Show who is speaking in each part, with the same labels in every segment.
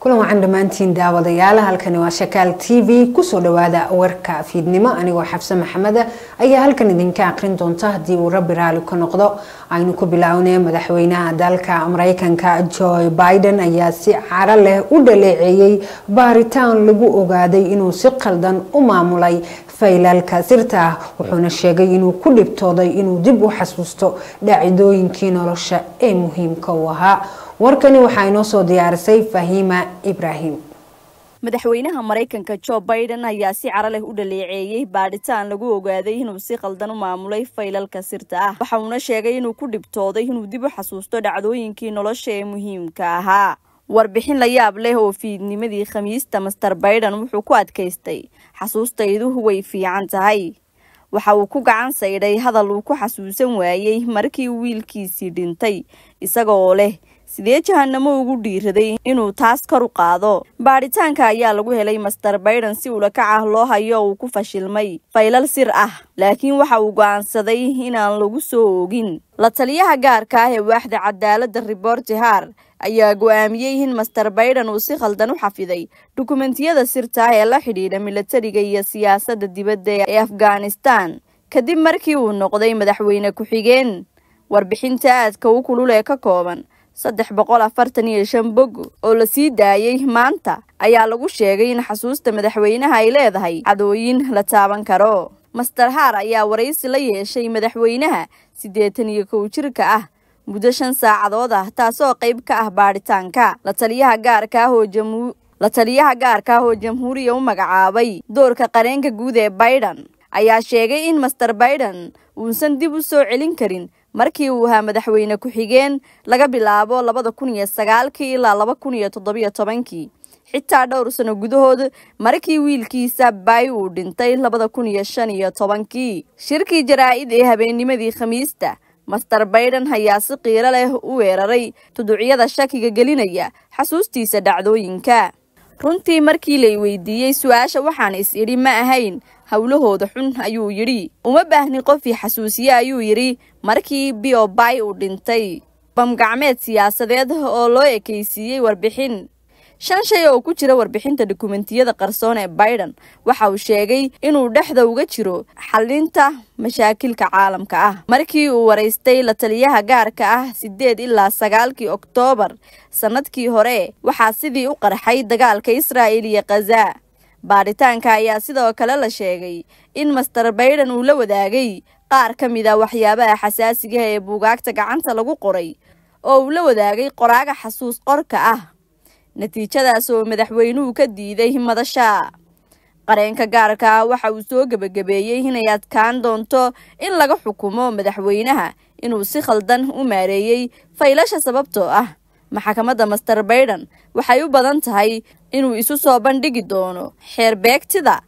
Speaker 1: kulan wacan dhammaantiin daawadayaal halkani waa shakaal t v kusoo dhawaada warka fiidnimo anigoo xabse maxameda ayaa halkan idinka aqrin doonta haddii uu rabbi raali ka noqdo aynu ku bilownay madaxweynaha dalka mareykanka joe biden ayaa si caro leh u dhaleeceeyey baaritaan lagu ogaaday inuu si qaldan u maamulay faylalka sirta ah wuxuuna sheegay inuu ku dhibtooday inuu dib u xasuusto dhaacidooyinkii nolosha ee muhiimka u ahaa warkani waxaa inoo soo diyaarisay fahiima ibraahim
Speaker 2: madaxweynaha maraykanka jo biden ayaa si caro leh u dhaleeceeyey baadhitaan lagu ogaaday inuu si qaldan u maamulay faylalka sirta ah waxa uuna sheegay inuu ku dhibtooday inuu dib u xasuusto dhacdooyinkii nolosha ee muhiimka ahaa warbixin la yaab leh oo fiidnimadii khamiista master biden wuxuu ku adkaystay xasuustaydu way fiican tahay waxa uu ku gacan saydhay hadal uu ku xasuusan waayey markii wiilkiisii dhintay isaga oo leh sidee jahanamo ugu dhiiraday inuu taas kor u qaado baadhitaanka ayaa lagu helay master biden si ulakac ah loo hayo uu ku fashilmay faylal sir ah laakiin waxa uu go'aansaday inaan lagu soo oogin la taliyaha gaarka ah ee waaxda cadaaladda riboorti haar ayaa go-aamiyey in master biden uu si khaldan u xafiday dukumentiyada sirta ah ee la xidhiidha milatariga iyo siyaasadda dibadda ee afghanistan kadib markii uu noqday madaxweyne ku-xigeen warbixinta aadka u kulul ee ka kooban saddex boqol afartan iyo shan bog oo la sii daayey maanta ayaa lagu sheegay in xasuusta madaxweynaha ay leedahay cadooyin la taaban karo master haar ayaa waraysi la yeeshay madaxweynaha siddeetan iyo kow jirka ah muddo shan saacadood ah taasoo qayb ka ah baadhitaanka la taliyaha gaarka ah oo jamhu la taliyaha gaarka ah oo jamhuuriya u magacaabay doorka qareenka guud ee biden ayaa sheegay in master biden uusan dib u soo celin karin markii uu ahaa madaxweyne ku-xigeen laga bilaabo labada kun iyo sagaalkii ilaa laba kun iyo toddobiyo tobankii xitaa dhowr sano gudahood markii wiilkiisa bay uu dhintay labada kun iyo shan iyo tobankii shirkii jaraa-id ee habeennimadii khamiista master biden ayaa si qiiro leh u weeraray tuducyada shakiga gelinaya xasuustiisa dhacdooyinka runtii markii lay weydiiyey su-aasha waxaan is idhi ma ahayn howlahooda xun ayuu yidhi uma baahni qofii xasuusiye ayuu yidhi markii biobay uu dhintay bamgacmeed siyaasadeed oo loo ekaysiiyey warbixin shan shay oo ku jira warbixinta dukumentiyada qarsoon ee biden waxa uu sheegay inuu dhexda uga jiro xalinta mashaakilka caalamka ah markii uu waraystay la taliyaha gaarka ah siddeed ilaa sagaalkii oktoobar sannadkii hore waxaa sidii u qarxay dagaalka israa'il iyo khaza baadhitaanka ayaa sidoo kale la sheegay in master biden uu la wadaagay qaar ka mid a waxyaabaha xasaasiga ee buugaagta gacanta lagu qoray oo uu la wadaagay qoraaga xasuus qorka ah natiijadaas oo madaxweynuhu ka diiday madasha qareenka gaarka ah waxa uu soo gebagabeeyey inay adkaan doonto in laga xukumo madaxweynaha inuu si khaldan u maareeyey faylasha sababtoo ah maxkamadda master biden waxay u badan tahay inuu isu soo bandhigi doono xeerbeegtida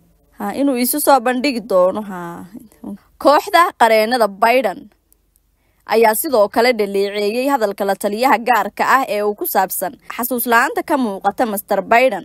Speaker 2: inuu isu soo bandhigi doono kooxda qareenada biden ayaa sidoo kale dhaleeceeyey hadalka la taliyaha gaarka ah ee uu ku saabsan xasuus la-aanta ka muuqata master biden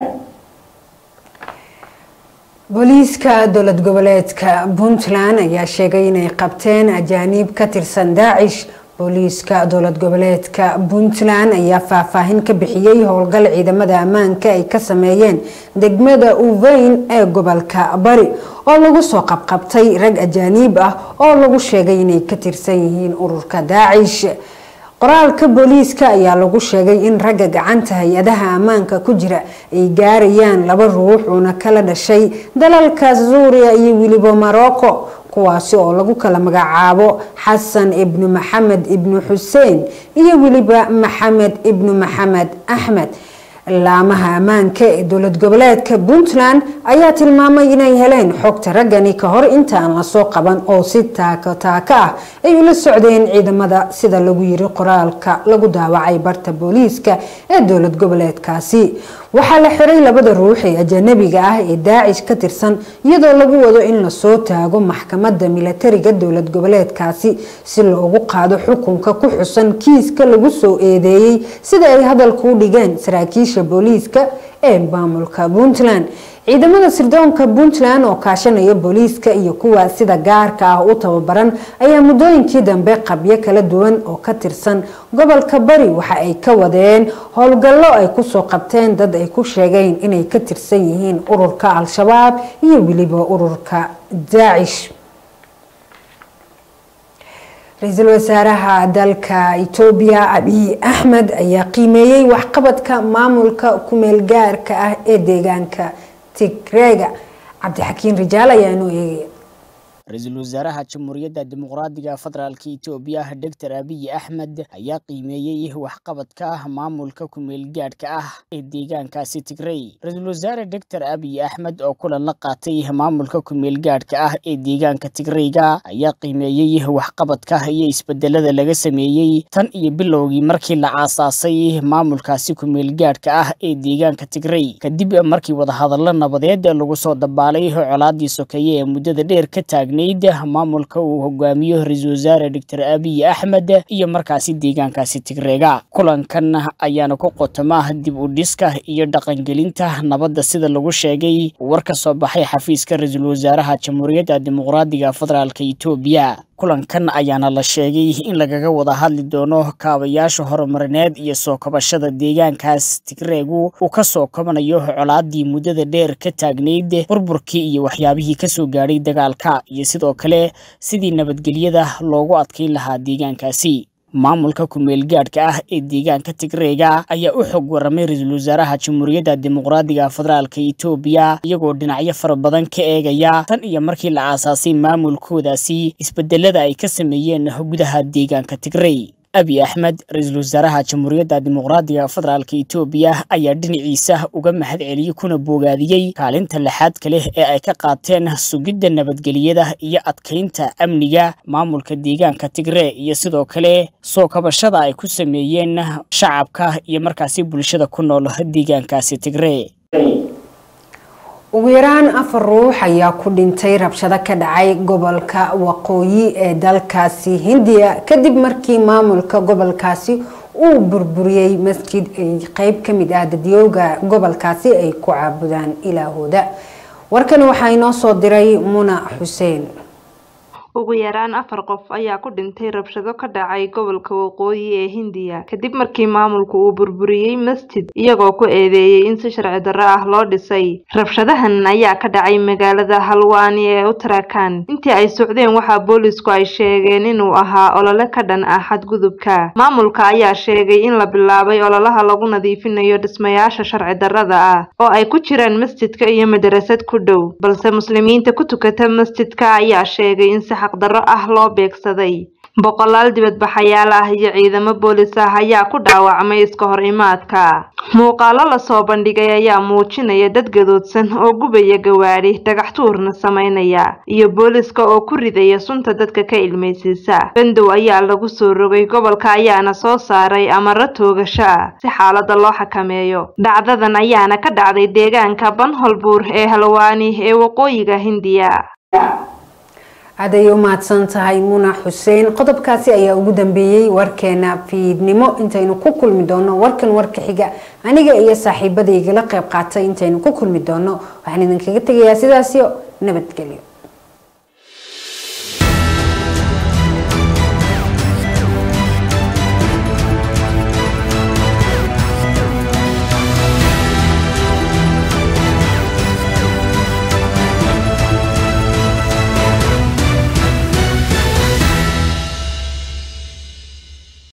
Speaker 1: booliiska dowlad goboleedka puntland ayaa sheegay inay qabteen ajaaniib ka tirsan daacish booliiska dowlad goboleedka puntland ayaa faahfaahin ka bixiyey howlgal ciidamada ammaanka ay ka sameeyeen degmada uveyn ee gobolka bari oo lagu soo qabqabtay rag ajaaniib ah oo lagu sheegay inay ka tirsan yihiin ururka daacish qoraalka booliiska ayaa lagu sheegay in ragga gacanta hay-adaha ammaanka ku jira ay gaarayaan laba ruux uuna kala dhashay dalalka suuriya iyo weliba morocco kuwaasi oo lagu kala magacaabo xasan ibnu maxamed ibnu xuseen iyo weliba maxamed ibnu maxamed axmed laamaha ammaanka ee dowlad goboleedka puntland ayaa tilmaamay inay heleen xogta raggani ka hor inta aan lasoo qaban oo si taako taako ah ay ula socdeen ciidamada sida lagu yiri qoraalka lagu daawacay barta booliiska ee dowlad goboleedkaasi waxaa la xiray labada ruux ee ajanabiga ah ee daacish ka tirsan iyadoo lagu wado in lasoo taago maxkamadda milatariga dowlad goboleedkaasi si loogu qaado xukunka ku xusan kiiska lagu soo eedeeyey sida ay hadalka u dhigeen saraakiisha booliiska ee maamulka puntland ciidamada sirdoonka puntland oo kaashanaya booliiska iyo kuwa sida gaarka ah u tababaran ayaa muddooyinkii dambe qabyo kala duwan oo ka tirsan gobolka bari waxa ay ka wadeen howlgallo ay kusoo qabteen dad ay ku sheegeen inay ka tirsan yihiin ururka al-shabaab iyo weliba ururka daacish ra-iisul wasaaraha dalka etoobiya abiy axmed ayaa qiimeeyey waxqabadka maamulka kumeel gaarka ah ee deegaanka tigrega cabdixakiin rijaal ayaa inoo eegaya
Speaker 3: ra-iisul wasaaraha jamhuuriyadda dimuqraadiga federaalka etoobiya doctor abiy axmed ayaa qiimeeyey waxqabadka maamulka kumeel gaadhka ah ee deegaankaasi tigrey ra-iisul wasaare doctor abiy axmed oo kulan la qaatay maamulka kumeel gaadhka ah ee deegaanka tigreyga ayaa qiimeeyey waxqabadka iyo isbedelada laga sameeyey tan iyo bilowgii markii la aasaasay maamulkaasi kumeel gaadhka ah ee deegaanka tigrey kadib markii wadahadallo nabadeed lagu soo dabaalay colaadii sokeeye ee muddada dheer ka taagna maamulka uu hogaamiyo ra-iisul wasaare doctor abiy axmed iyo markaasi deegaankaasi tigreega kulankan ayaana ku qotoma dib u dhiska iyo dhaqangelinta nabadda sida lagu sheegay war ka soo baxay xafiiska ra-iisul wasaaraha jamhuuriyadda dimuqraadiga federaalka etoobiya kulankan ayaana la sheegay in lagaga wada hadli doono kaabayaasha horumarineed iyo soo kabashada deegaankaas tigreegu uu ka soo kabanayo colaadii muddada dheer ka taagnayd burburkii iyo waxyaabihii kasoo gaadhay dagaalka iyo sidoo kale sidii nabadgelyada loogu adkayn lahaa deegaankaasi maamulka kumeel gaadhka ah ee deegaanka tigreega ayaa u xog waramay ra-iisul wasaaraha jamhuuriyadda dimuqraadiga federaalka etoobiya iyagoo dhinacyo fara badan ka eegaya tan iyo markii la aasaasay maamulkoodaasi isbedelada ay ka sameeyeen gudaha deegaanka tigrey abiy axmed ra-iisul wasaaraha jamhuuriyadda dimuqraadiga federaalka etoobiya ayaa dhinaciisa uga mahad celiyey kuna boogaadiyey kaalinta lixaadka leh ee ay ka qaateen sugidda nabadgeliyada iyo adkaynta amniga maamulka deegaanka tigree iyo sidoo kale soo kabashada ay ku sameeyeen shacabka iyo markaasi bulshada ku nool deegaankaasi tigree
Speaker 1: ugu yaraan afar ruux ayaa ku dhintay rabshado ka dhacay gobolka waqooyi ee dalkaasi hindiya kadib markii maamulka gobolkaasi uu burburiyey masjid ay qeyb ka mid ah dadyooga gobolkaasi ay ku caabudaan ilaahooda warkani waxaa inoo soo diray muna xuseen
Speaker 4: ugu yaraan afar qof ayaa ku dhintay rabshado ka dhacay gobolka waqooyi ee hindiya kadib markii maamulku uu burburiyey masjid iyagoo ku eedeeyey in si sharci darro ah loo dhisay rabshadahan ayaa ka dhacay magaalada halwaani ee uttarakhand intii ay socdeen waxaa boolisku ay sheegeen inuu ahaa olole ka dhan ah xadgudubka maamulka ayaa sheegay in la bilaabay ololaha lagu nadiifinayo dhismayaasha sharci darrada ah oo ay ku jiraan masjidka iyo madarasad ku dhow balse muslimiinta ku tukata masjidka ayaa sheegay in si xaqdarro ah loo beegsaday boqolaal dibadbaxayaal ah iyo ciidamo boolis ah ayaa ku dhaawacmay iska hor imaadka muuqaalo lasoo bandhigay ayaa muujinaya dad gadoodsan oo gubaya gawaadhi dhagax tuurna sameynaya iyo booliska oo ku ridaya sunta dadka ka ilmaysiisa bandow ayaa lagu soo rogay gobolka ayaana soo saaray amaro toogasho ah si xaalada loo xakameeyo dhacdadan ayaana ka dhacday deegaanka banholbuur ee halwaani ee waqooyiga hindiya
Speaker 1: aad ayay u mahadsan tahay muna xuseen qodobkaasi ayaa ugu dambeeyey warkeena fiidnimo intaynu ku kulmi doono warkan warka xiga aniga iyo saaxiibada igala qayb qaatay intaynu ku kulmi doono waxaan idinkaga tegayaa sidaasio nabadgelyo